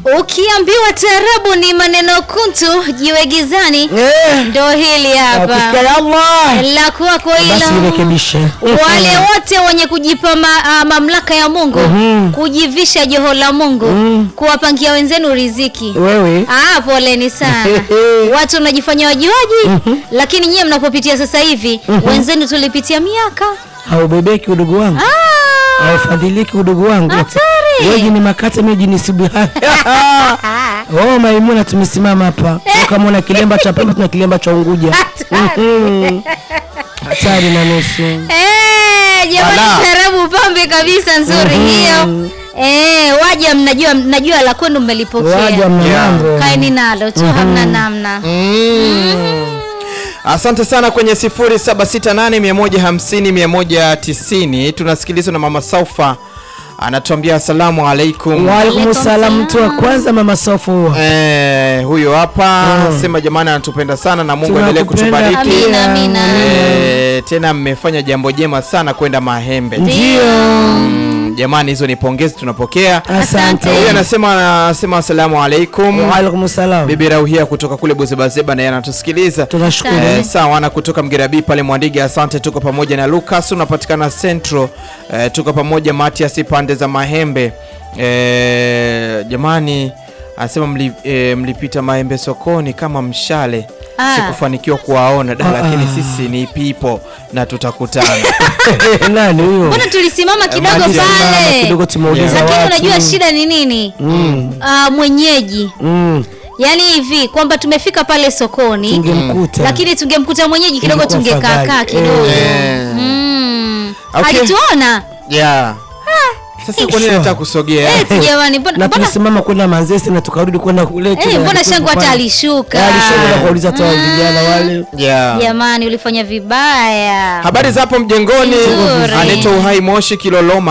Ukiambiwa taarabu ni maneno kuntu, jiwe gizani, Eh, ndo hili ukisikia hapa ya Allah la kwako basi hilo. irekebishe. Wale wote wenye kujipa ma, ah, mamlaka ya Mungu Mhm. kujivisha joho la Mungu Mhm. kuwapangia wenzenu riziki Wewe Ah, poleni sana. Watu mnajifanya wajuaji, lakini nyie mnapopitia sasa hivi wenzenu tulipitia miaka. haubebeki udugu wangu, Ah, haufadhiliki udugu wangu. Hatari. Wewe ni makate mimi ni subihani. Oh, Maimuna tumesimama hapa. Ukamwona kilemba cha Pemba tuna kilemba cha Unguja. Hatari. Mhm. Hatari na nusu. Eh, jamani Ala. tarabu pambe kabisa nzuri Mhm. hiyo. Eh, waja mnajua mnajua la kwenu Waja mmelipokea. mlango. Kaeni nalo tu hamna namna. Mm. Asante sana kwenye 0768 150 190 tunasikilizwa na mama Saufa anatuambia asalamu alaikum. Wa alaikum Alaikum salam mtu wa salam. kwanza mama Sofu. Eh, huyo hapa sema jamani anatupenda sana na Mungu aendelee Tunakupenda kutubariki. Amina, amina. Eh, tena mmefanya jambo jema sana kwenda Mahembe. Ndio. Mm, jamani hizo ni pongezi tunapokea. Asante. Huyo anasema anasema asalamu alaikum. Wa alaikum salam. Bibi Rauhia kutoka kule Bozebazeba na yeye anatusikiliza. Tunashukuru. Eh, sawa na kutoka Mgerabi pale Mwandiga, asante. Tuko pamoja na Lucas, unapatikana Central. Eh, tuko pamoja Matias pande za Mahembe. Eh, jamani anasema mli, eh, mlipita Mahembe sokoni kama mshale. Ah. Sikufanikiwa kuwaona da, Ah, lakini ah. sisi ni pipo na tutakutana. Nani huyo? Mbona tulisimama kidogo Mati- pale? Kidogo tumeuliza Lakini watu. unajua shida ni nini? Mm. Ah, mwenyeji. Mm. Yaani hivi kwamba tumefika pale sokoni Tungemkuta. lakini tungemkuta mwenyeji kidogo, Ingekuwa tungekaa kaa afadhali. kidogo. Eh. Mm. Okay. Alituona yeah. Sasa kwa nini Sure. nataka kusogea? Eh, jamani, mbona na mbona tulisimama kwenda Manzese na tukarudi kwenda kule. eh, tena mbona alikuwa shangu hata pale. alishuka? Eh, Alishuka na kuuliza hata wale vijana wale. Yeah. Jamani, ulifanya vibaya. Habari za hapo mjengoni, Nzuri. anaitwa Uhai Moshi Kiloloma